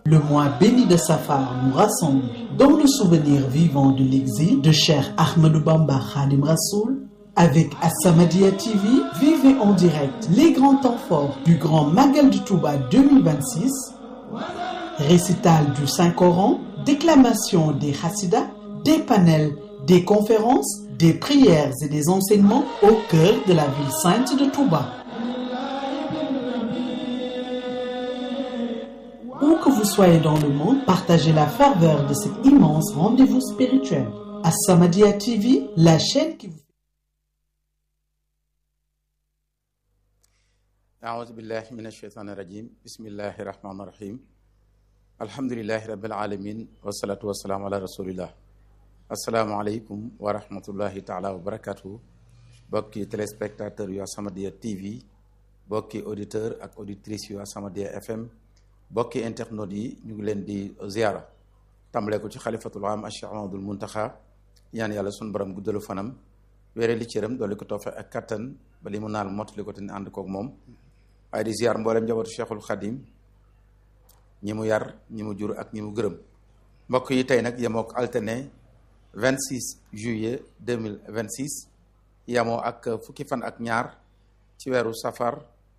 Le mois béni de Safar nous rassemble dans le souvenir vivant de l'exil de Cheikh Ahmadou Bamba Khadim Rassoul. Avec As-Samadiyya TV, vivez en direct les grands temps forts du Grand Magal du Touba 2026, récital du Saint-Coran, déclamation des Hassidas, des panels, des conférences, des prières et des enseignements au cœur de la ville sainte de Touba. Où que vous soyez dans le monde, partagez la ferveur de cet immense rendez-vous spirituel. As-Samadiyya TV, la chaîne qui vous أعوذ بالله من الشيطان الرجيم بسم الله الرحمن الرحيم الحمد لله رب العالمين والصلاة والسلام على رسول الله السلام عليكم ورحمة الله تعالى وبركاته bokki téléspectateur yu As-Samadiyya TV bokki auditeur ak auditrice yu As-Samadiyya FM bokki internautes yi ñu ngi leen di ziara tàmbale ko ci xalifatul am Cheikh Ahmadul Muntaxa ñaan yàlla sunu borom guddalu fanam wéere li cëram doole ko toofe ak kattan ba li mu naal mottali ko te ni ànd koog moom waaye di ziar mboolem njabootu Cheikhul Khadim ñi mu yar ñi mu jur ak ñi mu gërëm mbokk yi tey nag yemoo ak alterné 26 juillet 2026 yemoo ak fukki fan ak ñaar ci weeru safar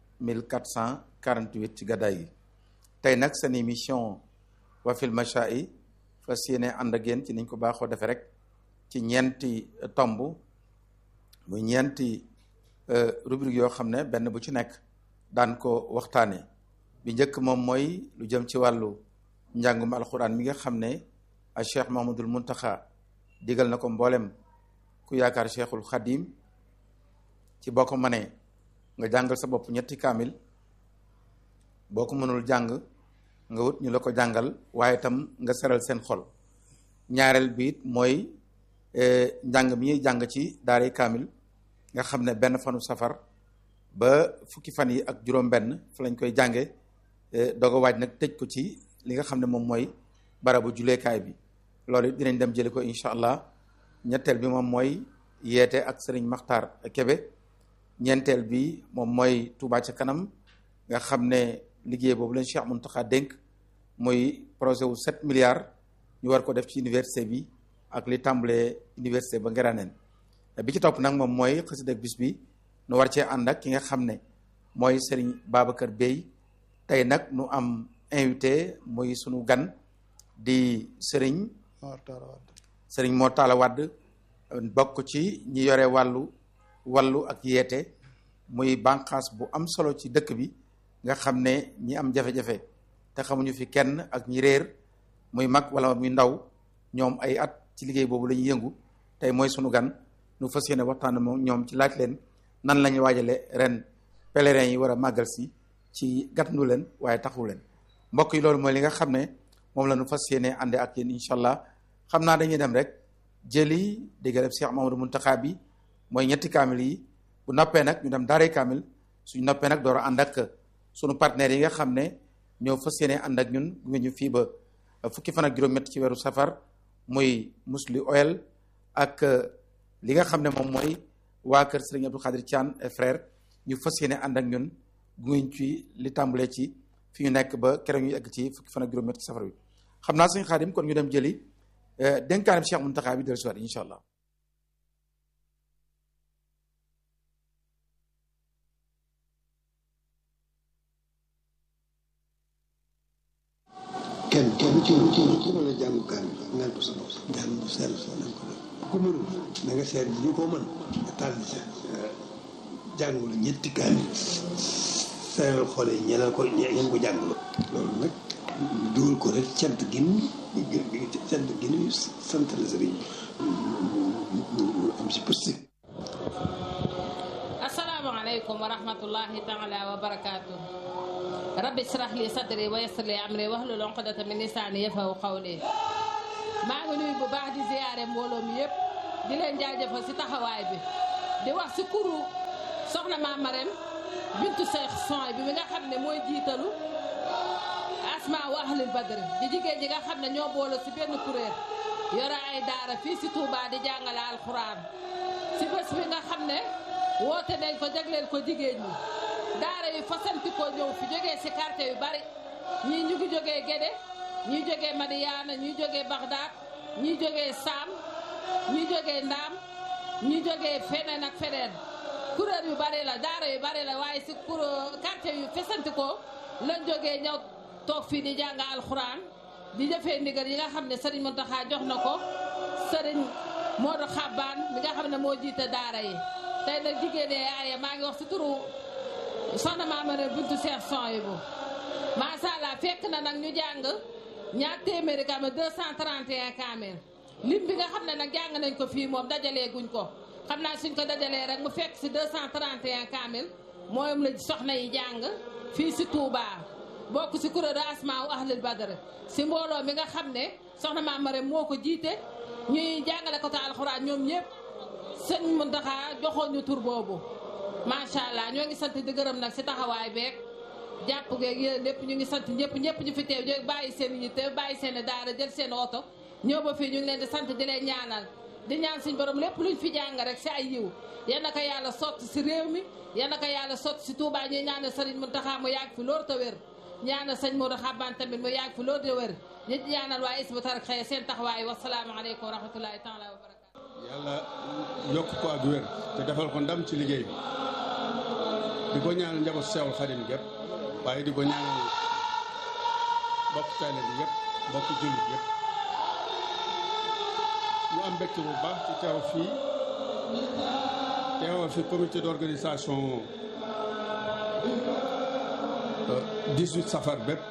1448 ci gàddaay yi tey nag seen émission wafil macha'i fas yéene ànd ak yéen ci niñ ko baaxoo defee rek ci ñeenti tomb muy ñeenti rubrique yoo xam ne benn bu ci nekk daan ko waxtaane bi njëkk moom mooy lu jëm ci wàllu njàngum alxuraan mi nga xam ne a cheikh mahamadul muntaxa digal na ko mboolem ku yaakaar cheikhul xadim ci boo ko mënee nga jàngal sa bopp ñetti kaamil boo ko mënul jàng nga wut ñu la ko jàngal waaye itam nga seral seen xol ñaareel bi it mooy njàng mi ñuy jàng ci daaray kaamil nga xam ne benn fanu safar ba fukki fan yi ak juróom-benn fa lañ koy jànge doog a waaj nag tëj ko ci li nga xam ne moom mooy barabu juleekaay bi loolu it dinañ dem jëli ko incha allah ñetteel bi moom mooy yeete ak sëriñ Maxtaar Kebe ñeenteel bi moom mooy Touba ca kanam nga xam ne liggéey boobu lañ Cheikh Mountakha dénk muy projet wu 7 milliards ñu war ko def ci université bi ak li tàmbalee université ba Ngiraaneen bi ci topp nag moom mooy xasida bis bi nu war cee ànd ak ki nga xam ne mooy Serigne Babacar Bey tey nag nu am invité muy sunu gan di Serigne Serigne Mor Talla Wade bokk ci ñi yore wàllu wàllu ak yeete muy bànqaas bu am solo ci dëkk bi nga xam ne ñi am jafe-jafe te xamuñu fi kenn ak ñi réer muy mag wala muy ndaw ñoom ay at ci liggéey boobu la ñuy yëngu tey mooy sunu gan nu fas yéene waxtaan moom ñoom ci laaj leen nan la ñuy waajale ren pèlerin yi war a màggal si ci gàttandu leen waaye taxu leen mbokk yi loolu mooy li nga xam ne moom la nu fas yéene ànde ak yéen incha allah xam naa dañuy dem rek jëli déggaleb Cheikh Mamadou Muntaxa bi mooy ñetti kaamil yi bu noppee nag ñu dem daaray kaamil suñu noppee nag door a ànd ak sunu partenaires yi nga xam ne ñoo fas yéene ànd ak ñun gunge ñu fii ba fukki fan ak juróom-ñett ci weeru safar muy musli oil ak li nga xam ne moom mooy waa kër Serigne Abdou Khadir Thian et frère ñu fas yéene ànd ak ñun gunge ci li tàmbalee ci fi ñu nekk ba keroog ñu egg ci fukki fan ak juróom-ñett ci safar bi xam naa suñu xaadim kon ñu dem jëli dénkaanam Cheikh Mountakha bi dellusiwaat incha allah. kenn kenn ci ci ci mën a jàng kaamil ngal ko sa bopp jàng bu sell soo nañ ko def ku mënul na nga seet ñu ko mën nga tàll sa jàngulu ñetti kaamil seeral xoole ñeneen ko ñeen ko jàngulu loolu nag dugal ko rek cant gin cant gin sant la sëriñ am si positif asalaamaaleykum wa rahmatullahi taala wa barakaatu rabbi israh li sadri wa yassir li amri wahlul uqdata min lisaani yafqahu qawli maa ngi nuyu bu baax di ziyaare mbooloo mi yëpp di leen jaajëfal si taxawaay bi di wax si kuru soxna maam Marème bintu Seex Soy bi mi nga xam ne mooy jiitalu asma wa ahlil badri di jigéen ñi nga xam ne ñoo boole si benn kuréel yore ay daara fii si Touba di jàngale alxuraan si bés bi nga xam ne woote nañ ko jagleel ko jigéen ñi daara yi fasanti ko ñëw fi jógee si quartier yu bari ñii ñu ngi jógee Gédé ñi jógee Madiyaana ñi jógee Bagdad ñi jógee Saam ñi jógee Ndaam ñi jógee feneen ak feneen kuréel yu bari la daara yu bari la waaye si kur quartier yu fesanti ko lañ jógee ñëw toog fii di jàng alxuraan di jëfee ndigal yi nga xam ne Serigne Mountakha jox na ko Serigne Modou Xabbaan mi nga xam ne moo jiite daara yi tey nag jigéen aaye maa ngi wax si turu soxna Maamare buntu Cheikh Souhaïbou macha allah fekk na nag ñu jàng ñaar téeméeri kaamil 231 kaamil lim bi nga xam ne nag jàng nañ ko fii moom dajalee guñ ko xam naa suñ ko dajalee rek mu fekk si 231 kaamil moom la soxna yi jàng fii si Touba bokk si kuréelu asmaa u ahlul badr si mbooloo mi nga xam ne soxna Maamare moo ko jiite ñuy jàngale ko ta alxuraan ñoom ñëpp sëñ Muntaxa joxoon ñu tur boobu macha allah ñoo ngi sant di gërëm nag si taxawaay beeg jàpp geeg yéen lépp ñu ngi sant ñëpp ñëpp ñu fi teew ñu bàyyi seen yitte bàyyi seen daara jël seen oto ñëw ba fii ñu ngi leen di sant di leen ñaanal di ñaan suñ borom lépp luñ fi jàng rek si ay yiw yal na ko yàlla sotti si réew mi yal na ko yàlla sotti si Touba ñuy ñaanal sëriñ Muntaxa mu yàgg fi loolu te wér ñaanal sëñ Modou Xaban tamit mu yàgg fi loolu te wér ñu ñaanal waa Hizbut Tarqiyyah seen taxawaay wasalaamaaleykum wa rahmatulahi taala wa barakatu yàlla yokk ko ak wér te defal ko ndam ci liggéey bi di ko ñaanal njaboot Seexul Xadim gépp waaye di ko ñaanal mbokk taalibe bi yëpp mbokk jullit yëpp ñu am mbégte bu baax ci teew fii teewal fi comité d'organisation 18 safar bépp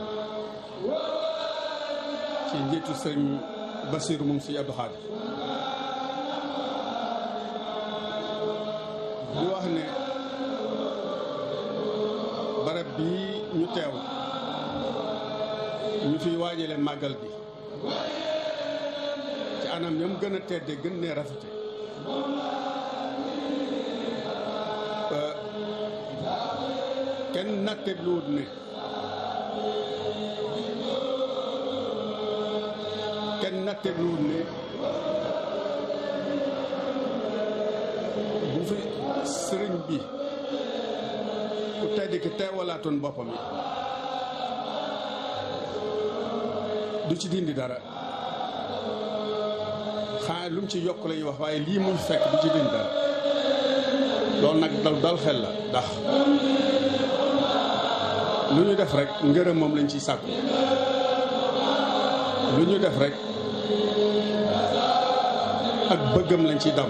ci njiitu sëñ Basiru moom si Abdou Khadir di wax ne barab bii ñu teew ñu fiy waajale màggal bi ci anam ñam gën a tedde gën ne rafete kenn natte luut ne kenn natte luut ne bu fi sëriñ bi ku tedd ki teewalaatoon boppam yi du ci dindi dara xanaa lu mu ci yokk la ñuy wax waaye lii muy fekk du ci dindi dara loolu nag dal dal xel la ndax lu ñu def rek ngërëm moom lañ ciy sàkku lu ñu def rek ak bëggam lañ ciy daw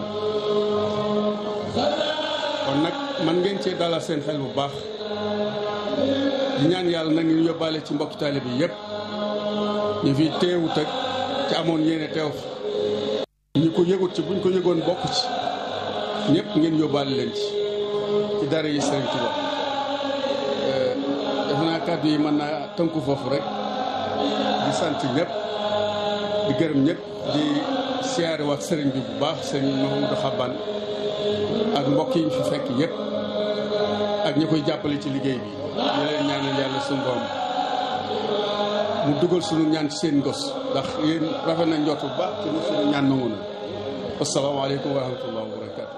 kon nag man ngeen cee dalal seen xel bu baax di ñaan yàlla nag ñu yóbbaale ci mbokki taalibe bi yëpp ñu fi teewut ak ci amoon yéene teew ñu ko yëgut ci buñ ko yëgoon bokk ci ñëpp ngeen yóbbaale leen ci ci dara yi Sëriñ Tuubaa def naa kàddu yi mën naa tënku foofu rek di sant ñëpp di gërëm ñëpp di siyaare wax sëriñ bi bu baax sëriñ Mahamadou Xaban ak mbokk yi ñu fi fekk yëpp ak ñi koy jàppale ci liggéey bi ñu leen ñaanal yàlla suñu borom mu dugal suñu ñaan ci seen ngos ndax yéen rafet na njort bu baax te mu suñu ñaan nangu na asalaamaaleykum wa rahmatullah wa barakaatu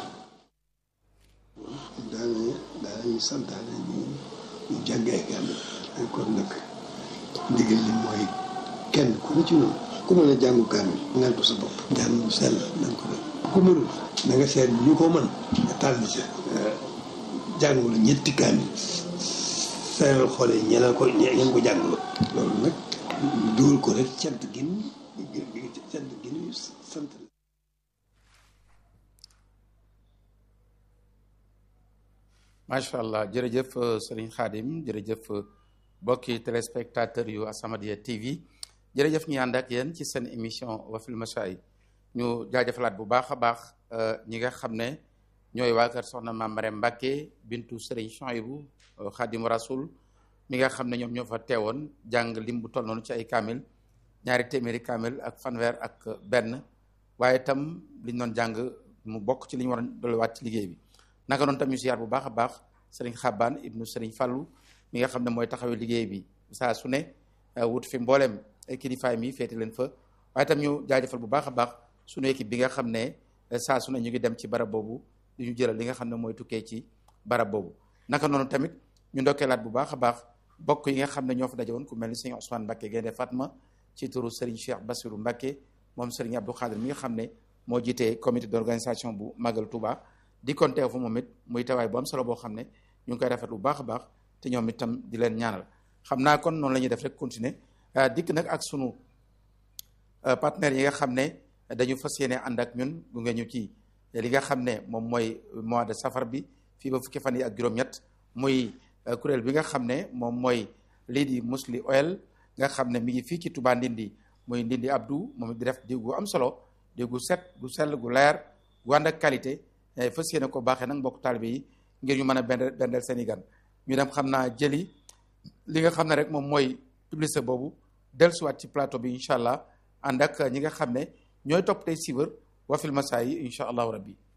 daanañu daanañu santaane ñu ñu jàngee kaamil kon nag ndigal li mooy kenn ku ne ci noonu ku mën a jàngu kaamil ngal ko sa bopp jàng bu sell na nga ko def ku mënul na nga seet ñu ko mën nga tàll ca jàngul ñetti kaamil seeral xoole ñeneen ko ñeen ko jàngul loolu nag dugal ko rek cant gin cant gin sant macha allah jërëjëf sëriñ Khadim jërëjëf mbokki téléspectateur yu As-Samadiyya TV jërëjëf ñu ànd ak yéen ci seen émission Wafil Mashaa'ir ñu jaajëfalaat bu baax a baax ñi nga xam ne ñooy waa kër soxna Maam Marème Mbacke bintu sëriñ Souhaïbou Khadim Rasoul mi nga xam ne ñoom ñoo fa teewoon jàng lim bu toll noonu ci ay kaamil ñaari téeméeri kaamil ak fanweer ak benn waaye itam liñ doon jàng mu bokk ci li ñu war a dolliwaat ci liggéey bi. naka noonu tamit ziar bu baax a baax sëriñ Xaban ibnu sëriñ Fallu mi nga xam ne mooy taxawee liggéey bi saa su ne wut fi mboolem ay kilifaay mi féete leen fa waaye tam ñu jaajëfal bu baax a baax sunu équipe bi nga xam ne saa su ne ñu ngi dem ci barab boobu du ñu jëlal li nga xam ne mooy tukkee ci barab boobu naka noonu tamit ñu ndokkeelaat bu baax a baax bokk yi nga xam ne ñoo fa daje woon ku mel ni sëñ Ousmane Mbacke Gaynde Fatma ci turu Serigne Cheikh Bassirou Mbacke moom Serigne Abdou Khadir mi nga xam ne moo jiitee comité d'organisation bu Magal Touba di kon teew fa moom it muy tawaay bu am solo boo xam ne ñu ngi koy rafet bu baax a baax te ñoom itam di leen ñaanal xam naa kon noonu la ñuy def rek continuer dikk nag ak sunu partenaires yi nga xam ne dañu fas yéene ànd ak ñun gunge ñu ci li nga xam ne moom mooy mois de safar bi fii ba fukki fan yi ak juróom-ñett muy kuréel bi nga xam ne moom mooy lii di Musli Oil nga xam ne mi ngi fii ci Touba Ndindi muy Ndindi Abdou moom di def diw gu am solo diw gu set gu sell gu leer gu ànd ak qualité fas yéene ko baaxee nag mbokk taalibe yi ngir ñu mën a bendel bendel seen i gan ñu dem xam naa jëli li nga xam ne rek moom mooy publicité boobu dellusiwaat ci plateau bi incha allah ànd ak ñi nga xam ne ñooy topp tey siiwër Wafil Masaayi incha allahu rabbi